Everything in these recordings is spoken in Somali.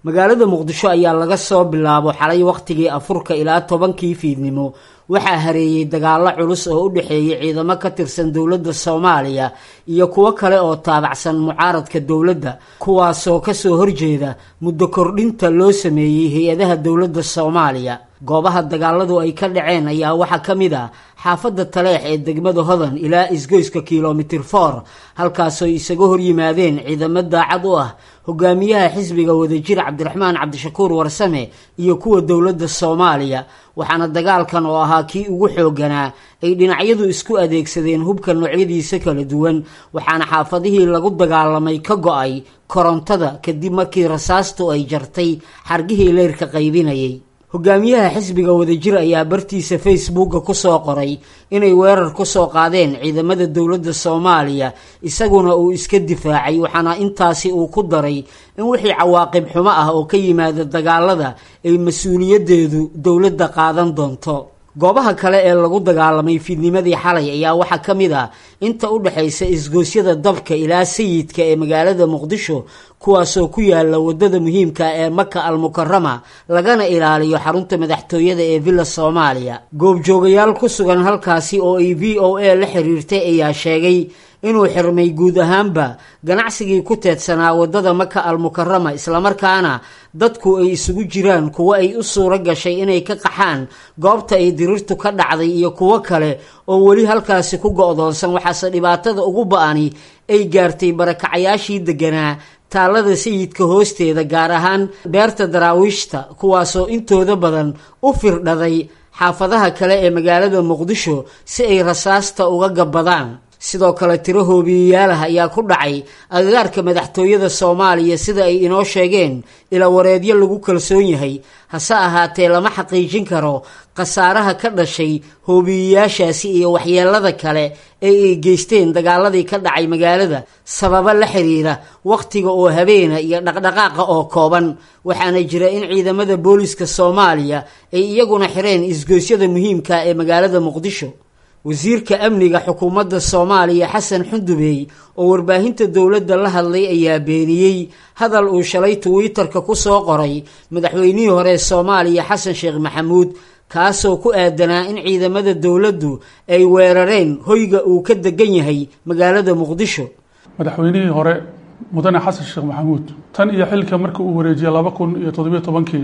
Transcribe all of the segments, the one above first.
magaalada muqdisho ayaa laga soo bilaabo xalay wakhtigii afurka ilaa tobankii fiidnimo waxaa hareeyey dagaallo culus oo u dhexeeyay ciidamo ka tirsan dowladda soomaaliya iyo kuwo kale oo taabacsan mucaaradka dowladda kuwaasoo kasoo horjeeda muddo kordhinta loo sameeyey hay-adaha dowladda soomaaliya goobaha dagaaladu ay ka dhaceen ayaa waxaa ka mid ah xaafadda taleex ee degmada hodan ilaa isgoyska kilomitir for halkaasoo isaga horyimaadeen ciidamo daacad u ah hogaamiyaha xisbiga wadajir cabdiraxmaan cabdishakuur warsame iyo kuwa dowladda soomaaliya waxaana dagaalkan oo ahaa kii ugu xooganaa ay dhinacyadu isku adeegsadeen hubka noocyadiisa kala duwan waxaana xaafadihii lagu dagaalamay ka go-ay korontada kadib markii rasaastu ay jartay xargihii leyrka qaybinayay hogaamiyaha xisbiga wadajir ayaa bartiisa facebooka kusoo qoray inay weerar kusoo qaadeen ciidamada dowladda soomaaliya isaguna uu iska difaacay waxaana intaasi uu ku daray in wixii cawaaqib xumo ah oo ka yimaada dagaalada ay mas-uuliyadeedu dowladda qaadan doonto goobaha kale ee lagu dagaalamay fiidnimadii xalay ayaa waxaa ka mid ah inta u dhexaysa isgoosyada dabka ilaa sayidka ee magaalada muqdisho kuwaasoo ku yaala wadada muhiimka ee maka al mukarama lagana ilaaliyo xarunta madaxtooyada ee villa soomaaliya goobjoogayaal ku sugan halkaasi oo ay v o a la xiriirtay ayaa sheegay inuu xirmay guud ahaanba ganacsigii ku teedsanaa wadada maka al mukarama islamarkaana dadku ay isugu jiraan kuwo ay u suuro gashay inay ka qaxaan goobta ay dirirtu ka dhacday iyo kuwo kale oo weli halkaasi ku go-doonsan waxaase dhibaatada ugu ba-ani ay gaartay barakacayaashii deganaa taallada sayidka hoosteeda gaar ahaan beerta daraawiishta kuwaasoo intooda badan u firdhaday xaafadaha kale ee magaalada muqdisho si ay rasaasta uga gabbadaan sidoo kale tiro hoobiyeyaalaha ayaa ku dhacay agagaarka madaxtooyada soomaaliya sida ay inoo sheegeen ila wareedyo lagu kalsoon yahay hase ahaatee lama xaqiijin karo khasaaraha ka dhashay hoobiyeyaashaasi iyo waxyeelada kale ee ay geysteen dagaaladii ka dhacay magaalada sababo la xiriira wakhtiga oo habeena iyo dhaqdhaqaaqa oo kooban waxaana jira in ciidamada booliska soomaaliya ay iyaguna xireen isgoosyada muhiimka ee magaalada muqdisho wasiirka amniga xukuumadda soomaaliya xasan xundubey oo warbaahinta dowladda la hadlay ayaa beeniyey hadal uu shalay twitter-ka ku soo qoray madaxweynihii hore soomaaliya xasan sheekh maxamuud kaasoo ku aadanaa in ciidamada dowladdu ay weerareen hoyga uu ka degan yahay magaalada muqdisho madaxweynihii hore mudane xasan sheekh maxamuud tan iyo xilka markii uu wareejiyey laba kun iyo toddobiyo tobankii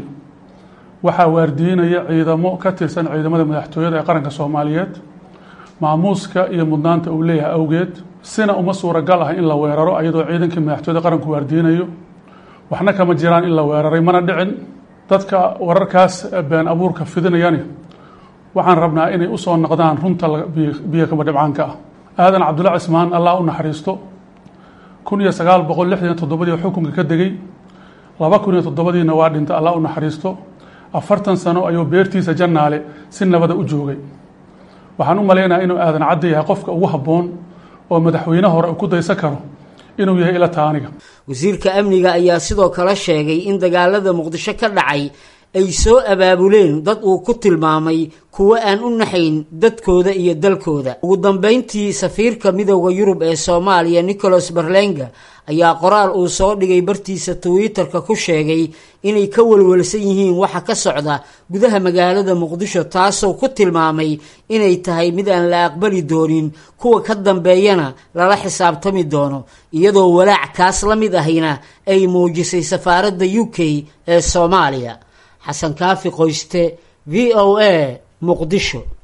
waxaa waardiinaya ciidamo ka tirsan ciidamada madaxtooyada ee qaranka soomaaliyeed maamuuska iyo mudnaanta uu leeyahay awgeed sina uma suuragal ah in la weeraro ayadoo ciidankii madaxtooyada qaranku waardiinayo waxna kama jiraan in la weeraray mana dhicin dadka wararkaas been abuurka fidinayani waxaan rabnaa inay usoo noqdaan runta biyo kaba dhibcaanka ah aadan cabdulla cismaan allah u naxariisto kun iyo sagaal boqol lixdan iyo toddobadii xukunka ka degay laba kun iyo toddobadiina waa dhintay allah u naxariisto afartan sano ayuu beertiisa jannaale si nabada u joogay waxaan u malaynayaa inuu aadan cadda yahay qofka ugu habboon oo madaxweyne hore ku daysan karo inuu yahay ila taaniga wasiirka amniga ayaa sidoo kale sheegay in dagaalada muqdisho ka dhacay ay soo abaabuleen dad uu ku tilmaamay kuwo aan u naxayn dadkooda iyo dalkooda ugu dambeyntii safiirka midooda yurub ee soomaaliya nicholas berlenga ayaa qoraal uu soo dhigay bartiisa twitter-ka ku sheegay inay ka walwalsan yihiin waxa ka socda gudaha magaalada muqdisho taasoo ku tilmaamay inay tahay mid aan la aqbali doonin kuwa ka dambeeyana lala xisaabtami doono iyadoo walaac kaas la mid ahina ay muujisay safaaradda u k ee soomaaliya xasan kaafi qoyste v o a muqdisho